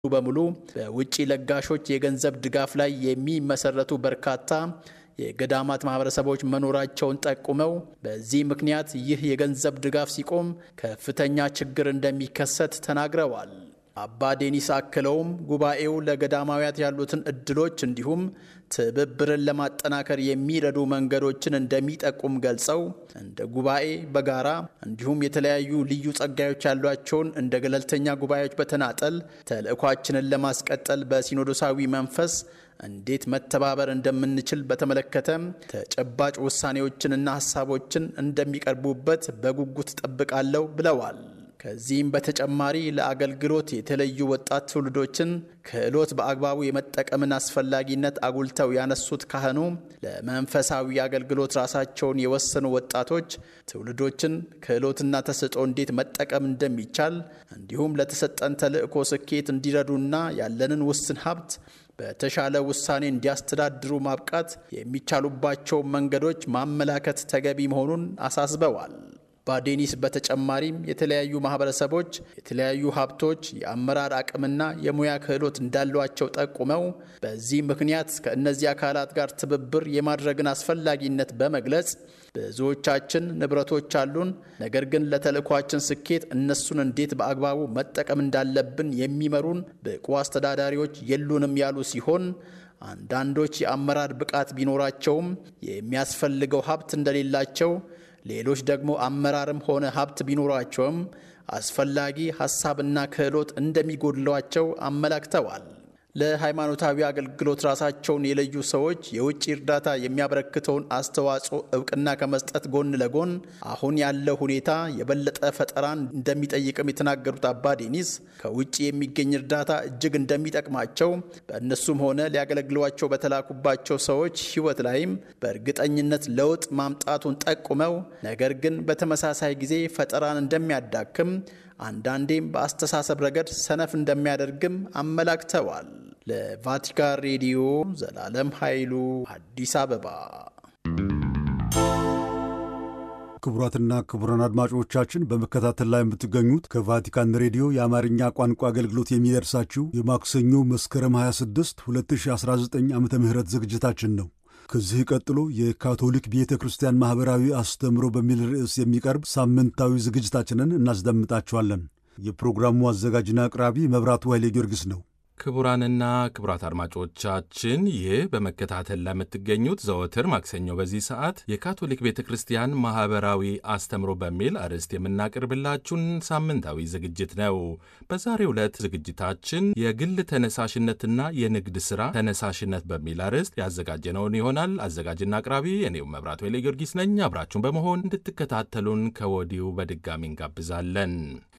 በሙሉ በውጭ ለጋሾች የገንዘብ ድጋፍ ላይ የሚመሰረቱ በርካታ የገዳማት ማህበረሰቦች መኖራቸውን ጠቁመው በዚህ ምክንያት ይህ የገንዘብ ድጋፍ ሲቆም ከፍተኛ ችግር እንደሚከሰት ተናግረዋል። አባ ዴኒስ አክለውም ጉባኤው ለገዳማውያት ያሉትን እድሎች እንዲሁም ትብብርን ለማጠናከር የሚረዱ መንገዶችን እንደሚጠቁም ገልጸው እንደ ጉባኤ በጋራ እንዲሁም የተለያዩ ልዩ ጸጋዮች ያሏቸውን እንደ ገለልተኛ ጉባኤዎች በተናጠል ተልዕኳችንን ለማስቀጠል በሲኖዶሳዊ መንፈስ እንዴት መተባበር እንደምንችል በተመለከተም ተጨባጭ ውሳኔዎችንና ሀሳቦችን እንደሚቀርቡበት በጉጉት ጠብቃለሁ ብለዋል። ከዚህም በተጨማሪ ለአገልግሎት የተለዩ ወጣት ትውልዶችን ክህሎት በአግባቡ የመጠቀምን አስፈላጊነት አጉልተው ያነሱት ካህኑ ለመንፈሳዊ አገልግሎት ራሳቸውን የወሰኑ ወጣቶች ትውልዶችን ክህሎትና ተሰጥኦ እንዴት መጠቀም እንደሚቻል እንዲሁም ለተሰጠን ተልዕኮ ስኬት እንዲረዱና ያለንን ውስን ሀብት በተሻለ ውሳኔ እንዲያስተዳድሩ ማብቃት የሚቻሉባቸው መንገዶች ማመላከት ተገቢ መሆኑን አሳስበዋል። ባዴኒስ በተጨማሪም የተለያዩ ማህበረሰቦች የተለያዩ ሀብቶች፣ የአመራር አቅምና የሙያ ክህሎት እንዳሏቸው ጠቁመው በዚህ ምክንያት ከእነዚህ አካላት ጋር ትብብር የማድረግን አስፈላጊነት በመግለጽ ብዙዎቻችን ንብረቶች አሉን፣ ነገር ግን ለተልዕኳችን ስኬት እነሱን እንዴት በአግባቡ መጠቀም እንዳለብን የሚመሩን ብቁ አስተዳዳሪዎች የሉንም ያሉ ሲሆን አንዳንዶች የአመራር ብቃት ቢኖራቸውም የሚያስፈልገው ሀብት እንደሌላቸው ሌሎች ደግሞ አመራርም ሆነ ሀብት ቢኖራቸውም አስፈላጊ ሀሳብና ክህሎት እንደሚጎድሏቸው አመላክተዋል። ለሃይማኖታዊ አገልግሎት ራሳቸውን የለዩ ሰዎች የውጭ እርዳታ የሚያበረክተውን አስተዋጽኦ እውቅና ከመስጠት ጎን ለጎን አሁን ያለው ሁኔታ የበለጠ ፈጠራን እንደሚጠይቅም የተናገሩት አባ ዴኒስ ከውጭ የሚገኝ እርዳታ እጅግ እንደሚጠቅማቸው በእነሱም ሆነ ሊያገለግሏቸው በተላኩባቸው ሰዎች ሕይወት ላይም በእርግጠኝነት ለውጥ ማምጣቱን ጠቁመው ነገር ግን በተመሳሳይ ጊዜ ፈጠራን እንደሚያዳክም አንዳንዴም በአስተሳሰብ ረገድ ሰነፍ እንደሚያደርግም አመላክተዋል። ለቫቲካን ሬዲዮ ዘላለም ኃይሉ አዲስ አበባ። ክቡራትና ክቡራን አድማጮቻችን በመከታተል ላይ የምትገኙት ከቫቲካን ሬዲዮ የአማርኛ ቋንቋ አገልግሎት የሚደርሳችሁ የማክሰኞ መስከረም 26 2019 ዓ ም ዝግጅታችን ነው። ከዚህ ቀጥሎ የካቶሊክ ቤተ ክርስቲያን ማኅበራዊ አስተምሮ በሚል ርዕስ የሚቀርብ ሳምንታዊ ዝግጅታችንን እናስደምጣችኋለን። የፕሮግራሙ አዘጋጅና አቅራቢ መብራቱ ኃይሌ ጊዮርጊስ ነው። ክቡራንና ክቡራት አድማጮቻችን ይህ በመከታተል ላይ የምትገኙት ዘወትር ማክሰኞ በዚህ ሰዓት የካቶሊክ ቤተ ክርስቲያን ማኅበራዊ አስተምሮ በሚል አርዕስት የምናቀርብላችሁን ሳምንታዊ ዝግጅት ነው። በዛሬው ዕለት ዝግጅታችን የግል ተነሳሽነትና የንግድ ሥራ ተነሳሽነት በሚል አርዕስት ያዘጋጀነውን ይሆናል። አዘጋጅና አቅራቢ እኔው መብራቱ ኃይሌ ጊዮርጊስ ነኝ። አብራችሁን በመሆን እንድትከታተሉን ከወዲሁ በድጋሚ እንጋብዛለን።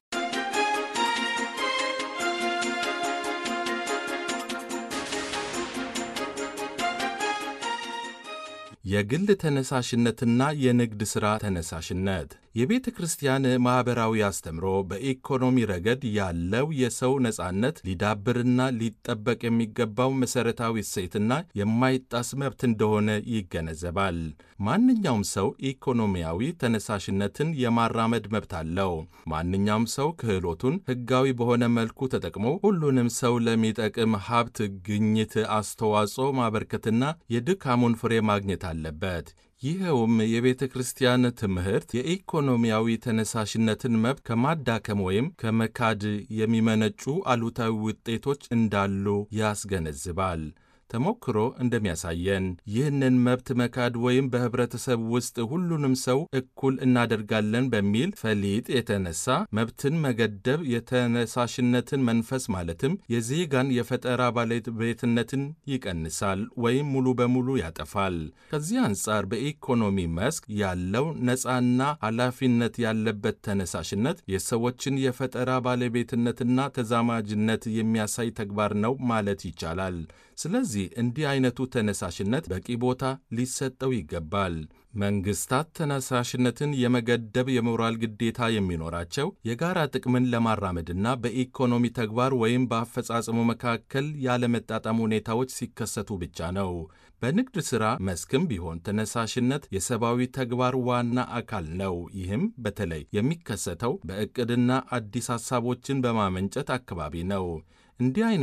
የግል ተነሳሽነትና የንግድ ሥራ ተነሳሽነት የቤተ ክርስቲያን ማኅበራዊ አስተምሮ በኢኮኖሚ ረገድ ያለው የሰው ነጻነት ሊዳብርና ሊጠበቅ የሚገባው መሠረታዊ እሴትና የማይጣስ መብት እንደሆነ ይገነዘባል። ማንኛውም ሰው ኢኮኖሚያዊ ተነሳሽነትን የማራመድ መብት አለው። ማንኛውም ሰው ክህሎቱን ሕጋዊ በሆነ መልኩ ተጠቅሞ ሁሉንም ሰው ለሚጠቅም ሀብት ግኝት አስተዋጽኦ ማበርከትና የድካሙን ፍሬ ማግኘት አለበት። ይኸውም የቤተ ክርስቲያን ትምህርት የኢኮኖሚያዊ ተነሳሽነትን መብት ከማዳከም ወይም ከመካድ የሚመነጩ አሉታዊ ውጤቶች እንዳሉ ያስገነዝባል። ተሞክሮ እንደሚያሳየን ይህንን መብት መካድ ወይም በኅብረተሰብ ውስጥ ሁሉንም ሰው እኩል እናደርጋለን በሚል ፈሊጥ የተነሳ መብትን መገደብ የተነሳሽነትን መንፈስ ማለትም የዜጋን የፈጠራ ባለቤትነትን ይቀንሳል ወይም ሙሉ በሙሉ ያጠፋል። ከዚህ አንጻር በኢኮኖሚ መስክ ያለው ነፃና ኃላፊነት ያለበት ተነሳሽነት የሰዎችን የፈጠራ ባለቤትነትና ተዛማጅነት የሚያሳይ ተግባር ነው ማለት ይቻላል። ስለዚህ እንዲህ አይነቱ ተነሳሽነት በቂ ቦታ ሊሰጠው ይገባል። መንግስታት ተነሳሽነትን የመገደብ የሞራል ግዴታ የሚኖራቸው የጋራ ጥቅምን ለማራመድና በኢኮኖሚ ተግባር ወይም በአፈጻጸሙ መካከል ያለመጣጣም ሁኔታዎች ሲከሰቱ ብቻ ነው። በንግድ ሥራ መስክም ቢሆን ተነሳሽነት የሰብአዊ ተግባር ዋና አካል ነው። ይህም በተለይ የሚከሰተው በዕቅድና አዲስ ሐሳቦችን በማመንጨት አካባቢ ነው። እንዲህ